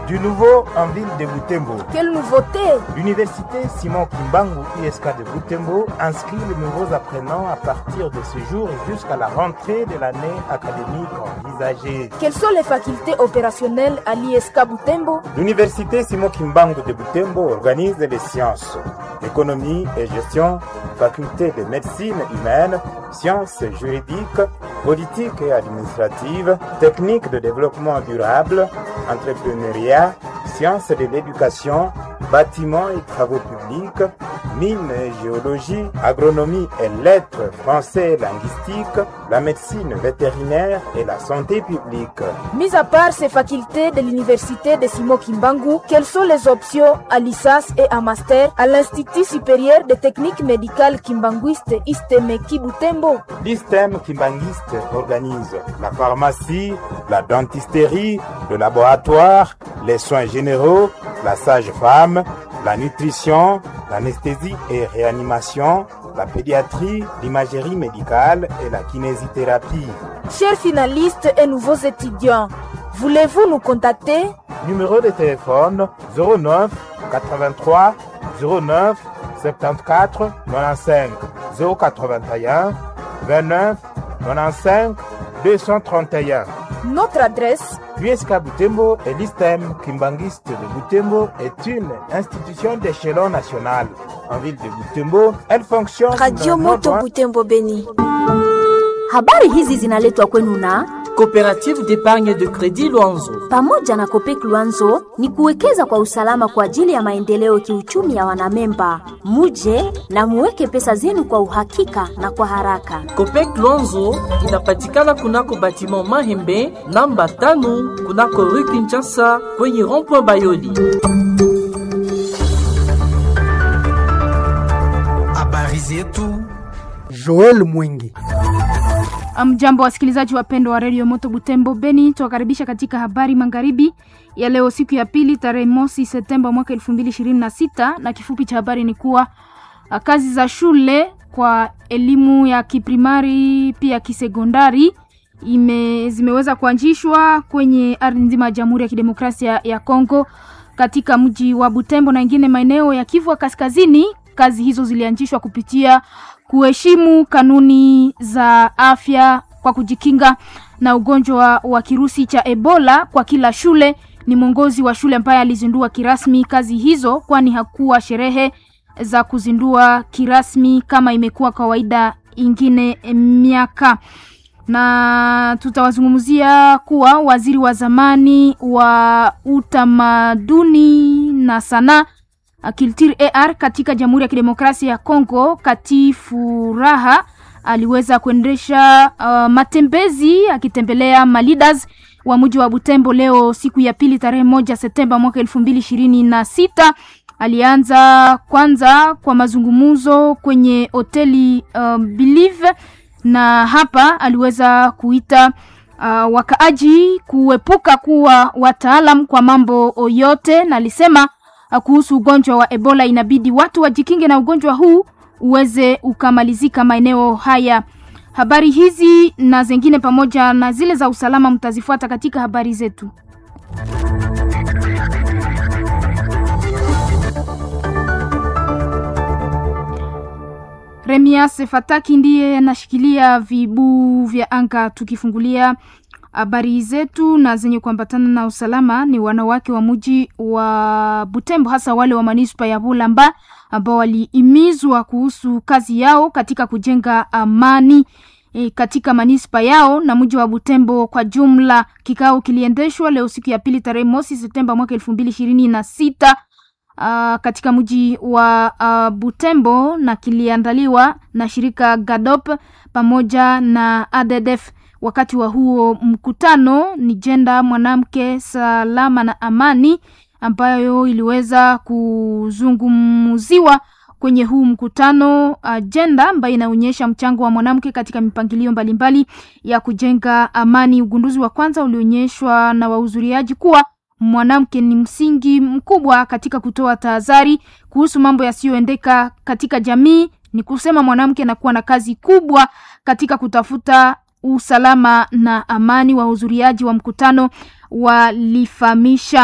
Du nouveau en ville de Butembo. Quelle nouveauté L'université Simon Kimbangu ISK de Butembo inscrit les nouveaux apprenants à partir de ce jour jusqu'à la rentrée de l'année académique envisagée. Quelles sont les facultés opérationnelles à l'ISK Butembo L'université Simon Kimbangu de Butembo organise les sciences, économie et gestion, faculté de médecine humaine, sciences juridiques, politique et administrative, techniques de développement durable, entrepreneuriat, sciences de l'éducation, bâtiments et travaux publics, mines et géologie, agronomie et lettres, français et linguistique, la médecine vétérinaire et la santé publique. Mis à part ces facultés de l'université de Simo Kimbangu, quelles sont les options à licence et à master à l'Institut supérieur de techniques médicales kimbanguiste Istemeki Butembo L'ISTEM kimbanguiste organise la pharmacie, la dentisterie, le laboratoire, les soins généraux, la sage-femme, la nutrition, l'anesthésie et réanimation, la pédiatrie, l'imagerie médicale et la kinésithérapie. Chers finalistes et nouveaux étudiants, voulez-vous nous contacter Numéro de téléphone 09 83 09 74 95 081 29 95 231. Notre adresse L'USK Butembo et l'ISTEM Kimbanguiste de Butembo est une institution d'échelon national. En ville de Butembo, elle fonctionne Radio dans Moto notre- Butembo Beni. Habari hizi zinaletwa kwenu na Coopérative d'épargne de crédit Luanzo. pamoja na Kopek Luanzo ni kuwekeza kwa usalama kwa ajili ya maendeleo kiuchumi ya wanamemba. Muje na muweke pesa zenu kwa uhakika na kwa haraka. Copec Luanzo inapatikana kunako batiment Mahembe namba tano kunako rue Kinshasa kwenye rond-point Bayoli. Habari zetu Joel Mwingi. Mjambo wasikilizaji wapendwa wa redio Moto Butembo Beni, tuwakaribisha katika habari magharibi ya leo, siku ya pili, tarehe mosi Septemba mwaka elfu mbili ishirini na sita na kifupi cha habari ni kuwa ah, kazi za shule kwa elimu ya kiprimari pia kisekondari ime, zimeweza kuanzishwa kwenye ardhi nzima ya Jamhuri ya Kidemokrasia ya Kongo katika mji wa Butembo na ingine maeneo ya Kivu ya Kaskazini. Kazi hizo zilianzishwa kupitia kuheshimu kanuni za afya kwa kujikinga na ugonjwa wa kirusi cha Ebola kwa kila shule. Ni mwongozi wa shule ambaye alizindua kirasmi kazi hizo, kwani hakuwa sherehe za kuzindua kirasmi kama imekuwa kawaida ingine miaka na tutawazungumzia kuwa waziri wa zamani wa utamaduni na sanaa Culture AR katika Jamhuri ya Kidemokrasia ya Kongo, Kati Furaha aliweza kuendesha uh, matembezi akitembelea malidas wa mji wa Butembo leo siku ya pili tarehe moja Septemba mwaka elfu mbili ishirini na sita. Alianza kwanza kwa mazungumzo kwenye hoteli uh, Believe na hapa aliweza kuita uh, wakaaji kuepuka kuwa wataalam kwa mambo yote, na alisema uh, kuhusu ugonjwa wa Ebola inabidi watu wajikinge na ugonjwa huu uweze ukamalizika maeneo haya. Habari hizi na zingine pamoja na zile za usalama mtazifuata katika habari zetu. Remias Fataki ndiye anashikilia vibu vya anga. Tukifungulia habari zetu na zenye kuambatana na usalama, ni wanawake wa mji wa Butembo, hasa wale wa manispa ya Bulamba ambao walihimizwa kuhusu kazi yao katika kujenga amani e, katika manispa yao na mji wa Butembo kwa jumla. Kikao kiliendeshwa leo siku ya pili tarehe mosi Septemba mwaka elfu mbili ishirini na sita uh, katika mji wa uh, Butembo na kiliandaliwa na shirika GADOP pamoja na ADDF. Wakati wa huo mkutano ni jenda mwanamke salama na amani ambayo iliweza kuzungumziwa kwenye huu mkutano, ajenda ambayo inaonyesha mchango wa mwanamke katika mipangilio mbalimbali ya kujenga amani. Ugunduzi wa kwanza ulionyeshwa na wahudhuriaji kuwa mwanamke ni msingi mkubwa katika kutoa tahadhari kuhusu mambo yasiyoendeka katika jamii. Ni kusema mwanamke anakuwa na kazi kubwa katika kutafuta usalama na amani. Wahudhuriaji wa mkutano walifahamisha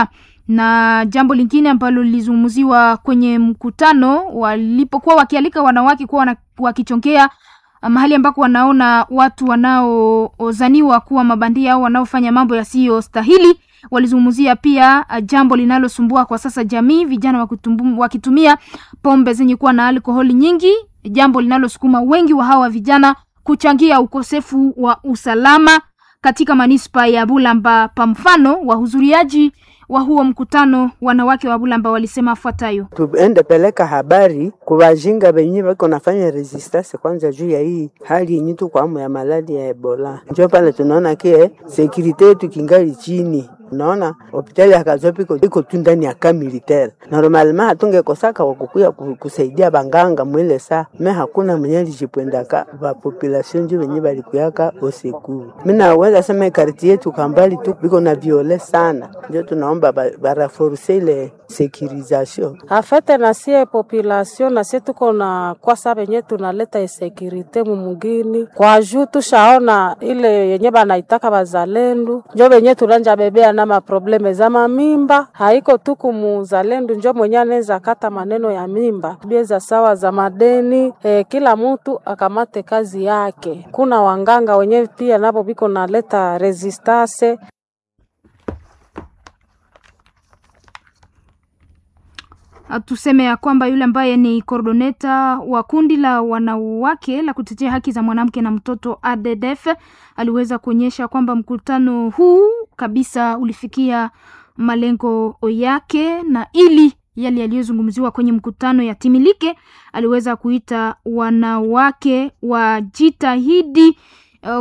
Na jambo lingine ambalo lilizungumziwa kwenye mkutano walipokuwa wakialika wanawake kuwa wana- wakichongea mahali ambako wanaona watu wanaozaniwa kuwa mabandia au wanaofanya mambo yasiyostahili. Walizungumzia pia uh, jambo linalosumbua kwa sasa jamii, vijana wakitumbu- wakitumia pombe zenye kuwa na alkoholi nyingi, jambo linalosukuma wengi wa hawa vijana kuchangia ukosefu wa usalama katika manispa ya Bulamba. Pa mfano, wahudhuriaji wa huo mkutano, wanawake wa Bulamba walisema afuatayo: tuende peleka habari kubajinga benye bako nafanya resistance kwanza juu ya hii hali yenye tuko amo ya maladi ya Ebola. Njo pale tunaona kie sekirite yetu kingali chini. Unaona hospitali ya Kazopi iko iko tu ndani ya ka militaire. Normalement hatungekosaka wakukuya ku- kusaidia banganga mwile saa me hakuna mwenye alijipwendaka ba population njo benye balikuyaka osekuru. Mimi naweza sema karti yetu kambali tu biko na viole sana, njo tunaomba ba- baraforce ile securisation afete na sie population na sie tuko na kwasa benye tunaleta insekirite mumugini kwa juu tushaona ile yenye banaitaka bazalendu njo benye tulanja bebea na maprobleme za mamimba haiko tu kumuzalendo njo mwenye anaweza kata maneno ya mimba bieza sawa za madeni eh, kila mtu akamate kazi yake kuna wanganga wenye pia nabo biko naleta resistance Uh, tuseme ya kwamba yule ambaye ni koordoneta wa kundi la wanawake la kutetea haki za mwanamke na mtoto ADDF aliweza kuonyesha kwamba mkutano huu kabisa ulifikia malengo yake, na ili yale yaliyozungumziwa kwenye mkutano yatimilike, aliweza kuita wanawake wajitahidi uh,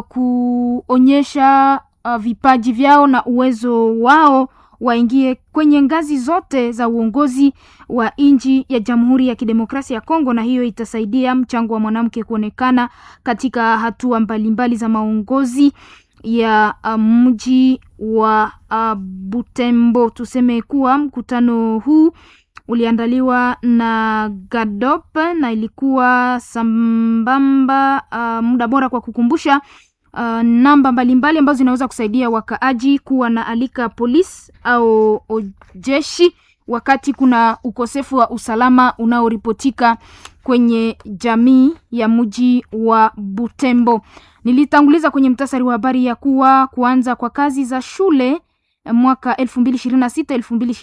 kuonyesha uh, vipaji vyao na uwezo wao waingie kwenye ngazi zote za uongozi wa nchi ya Jamhuri ya Kidemokrasia ya Kongo, na hiyo itasaidia mchango wa mwanamke kuonekana katika hatua mbalimbali za maongozi ya uh, mji wa uh, Butembo. Tuseme kuwa mkutano huu uliandaliwa na GADOP na ilikuwa sambamba uh, muda bora kwa kukumbusha uh, namba mbalimbali ambazo zinaweza kusaidia wakaaji kuwa na alika polisi au o- jeshi wakati kuna ukosefu wa usalama unaoripotika kwenye jamii ya mji wa Butembo. Nilitanguliza kwenye mtasari wa habari ya kuwa kuanza kwa kazi za shule eh, mwaka 2026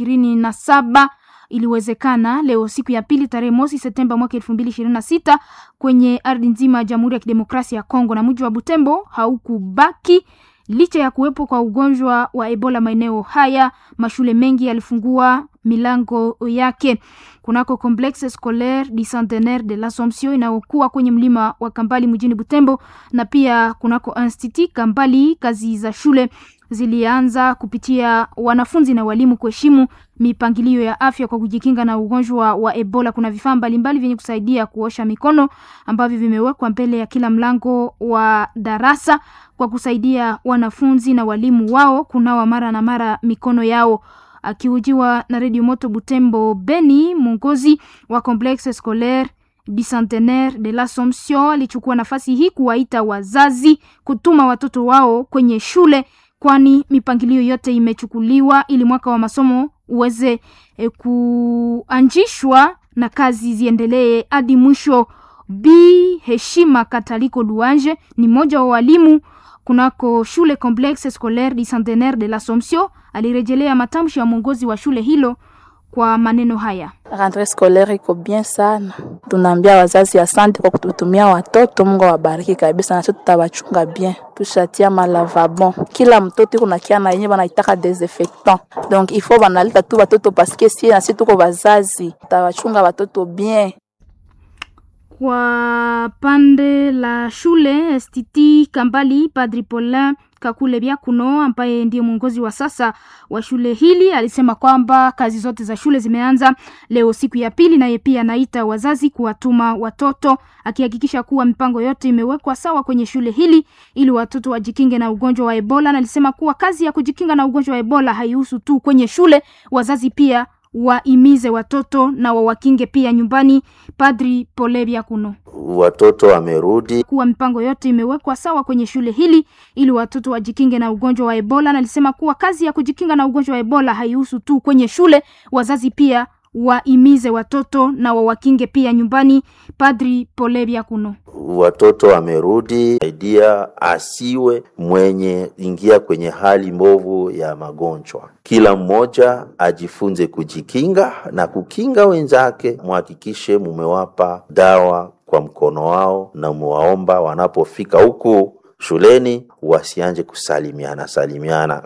2027 iliwezekana leo siku ya pili tarehe mosi Septemba mwaka 2026 kwenye ardhi nzima ya Jamhuri ya Kidemokrasia ya Kongo, na mji wa Butembo haukubaki licha ya kuwepo kwa ugonjwa wa Ebola maeneo haya. Mashule mengi yalifungua milango yake kunako Complexe Scolaire du Centenaire de l'Assomption inayokuwa kwenye mlima wa Kambali mjini Butembo, na pia kunako Institut Kambali. Kazi za shule zilianza kupitia wanafunzi na walimu kuheshimu mipangilio ya afya kwa kujikinga na ugonjwa wa Ebola. Kuna vifaa mbalimbali vyenye kusaidia kuosha mikono ambavyo vimewekwa mbele ya kila mlango wa darasa kwa kusaidia wanafunzi na walimu wao kunawa mara na mara mikono yao. Akihojiwa na Radio Moto Butembo Beni, mwongozi wa Complexe Scolaire du Centenaire de l'Assomption alichukua nafasi hii kuwaita wazazi kutuma watoto wao kwenye shule kwani mipangilio yote imechukuliwa ili mwaka wa masomo uweze e, kuanjishwa na kazi ziendelee hadi mwisho. Bi Heshima Kataliko Luanje ni mmoja wa walimu kunako shule Complexe Scolaire du Centenaire de l'Assomption alirejelea matamshi ya mwongozi wa shule hilo kwa maneno haya. Rentrée scolaire iko bien sana, tunaambia wazazi asante kwa kututumia watoto. Mungu awabariki kabisa, na sisi tutawachunga bien. Tushatia malavabon, kila mtoto iko na kiana yenye banaitaka desinfectant, donc il faut banaleta tu watoto paske sie na sisi tuko wazazi, tutawachunga watoto bien. Kwa pande la shule STT Kambali, Padri Paulin Kakule Byakuno ambaye ndiye mwongozi wa sasa wa shule hili alisema kwamba kazi zote za shule zimeanza leo siku ya pili, naye pia anaita wazazi kuwatuma watoto, akihakikisha kuwa mipango yote imewekwa sawa kwenye shule hili ili watoto wajikinge na ugonjwa wa Ebola. Na alisema kuwa kazi ya kujikinga na ugonjwa wa Ebola haihusu tu kwenye shule, wazazi pia waimize watoto na wawakinge pia nyumbani. Padri Polebia Kuno watoto wamerudi, kuwa mipango yote imewekwa sawa kwenye shule hili ili watoto wajikinge na ugonjwa wa Ebola, na alisema kuwa kazi ya kujikinga na ugonjwa wa Ebola haihusu tu kwenye shule, wazazi pia waimize watoto na wawakinge pia nyumbani. Padri Polebia Kuno watoto wamerudi, saidia asiwe mwenye ingia kwenye hali mbovu ya magonjwa. Kila mmoja ajifunze kujikinga na kukinga wenzake. Muhakikishe mumewapa dawa kwa mkono wao na muwaomba wanapofika huku shuleni wasianje kusalimiana salimiana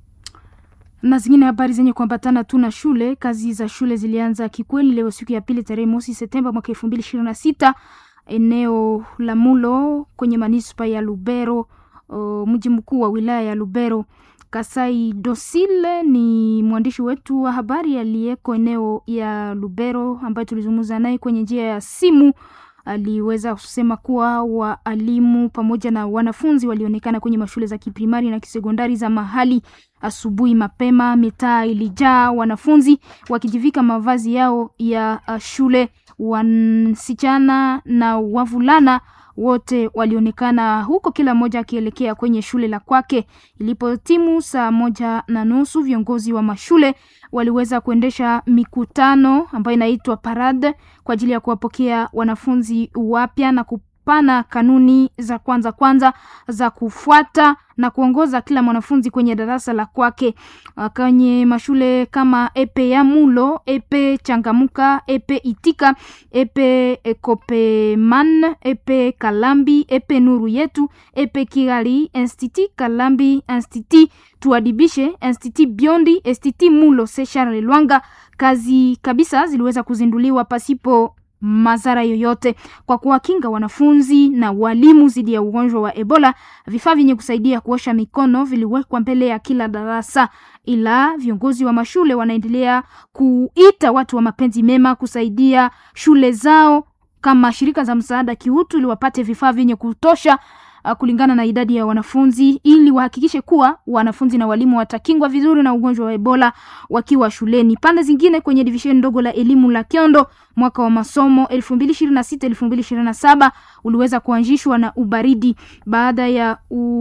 na zingine habari zenye kuambatana tu na shule. Kazi za shule zilianza kikweli leo siku ya pili tarehe mosi Septemba mwaka elfu mbili ishirini na sita eneo la Mulo kwenye manispa ya Lubero, mji mkuu wa wilaya ya Lubero. Kasai Dosile ni mwandishi wetu wa habari aliyeko eneo ya Lubero ambaye tulizungumza naye kwenye njia ya simu. Aliweza kusema kuwa waalimu pamoja na wanafunzi walionekana kwenye mashule za kiprimari na kisekondari za mahali asubuhi mapema. Mitaa ilijaa wanafunzi wakijivika mavazi yao ya shule. Wasichana na wavulana wote walionekana huko, kila mmoja akielekea kwenye shule la kwake. Ilipotimu saa moja na nusu, viongozi wa mashule waliweza kuendesha mikutano ambayo inaitwa parade kwa ajili ya kuwapokea wanafunzi wapya na kupana kanuni za kwanza kwanza za kufuata na kuongoza kila mwanafunzi kwenye darasa la kwake. Kwenye mashule kama Epe ya Mulo, Epe Changamuka, Epe Itika, Epe Kopeman, Epe Kalambi, Epe Nuru Yetu, Epe Kigali, Institut Kalambi, Institut Tuadibishe, Institut Biondi, Institut Mulo Sechar Lwanga, kazi kabisa ziliweza kuzinduliwa pasipo madhara yoyote kwa kuwakinga wanafunzi na walimu dhidi ya ugonjwa wa Ebola. Vifaa vyenye kusaidia kuosha mikono viliwekwa mbele ya kila darasa, ila viongozi wa mashule wanaendelea kuita watu wa mapenzi mema kusaidia shule zao kama shirika za msaada kiutu, ili wapate vifaa vyenye kutosha kulingana na idadi ya wanafunzi ili wahakikishe kuwa wanafunzi na walimu watakingwa vizuri na ugonjwa wa Ebola wakiwa shuleni. Pande zingine kwenye divisheni ndogo la elimu la Kiondo, mwaka wa masomo 2026 2027 uliweza kuanzishwa na ubaridi baada ya,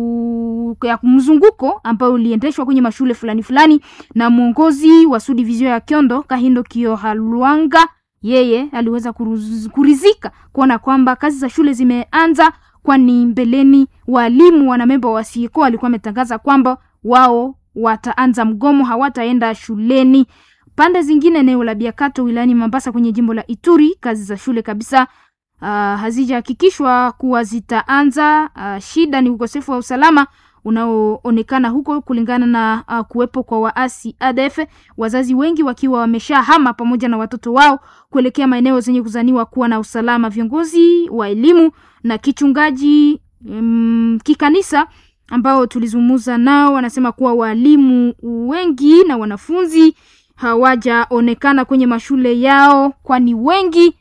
u... ya mzunguko ambao uliendeshwa kwenye mashule fulani fulani na mwongozi wa su division ya Kiondo Kahindo Kiohalwanga yeye aliweza kuruz, kurizika kuona kwamba kazi za shule zimeanza kwani mbeleni walimu wanamemba wa SIECO walikuwa wametangaza kwamba wao wataanza mgomo, hawataenda shuleni. Pande zingine, eneo la Biakato wilayani Mambasa kwenye jimbo la Ituri, kazi za shule kabisa uh, hazijahakikishwa kuwa zitaanza. Uh, shida ni ukosefu wa usalama unaoonekana huko kulingana na uh, kuwepo kwa waasi ADF, wazazi wengi wakiwa wameshahama pamoja na watoto wao kuelekea maeneo zenye kuzaniwa kuwa na usalama. Viongozi wa elimu na kichungaji um, kikanisa ambao tulizungumza nao wanasema kuwa walimu wengi na wanafunzi hawajaonekana kwenye mashule yao, kwani wengi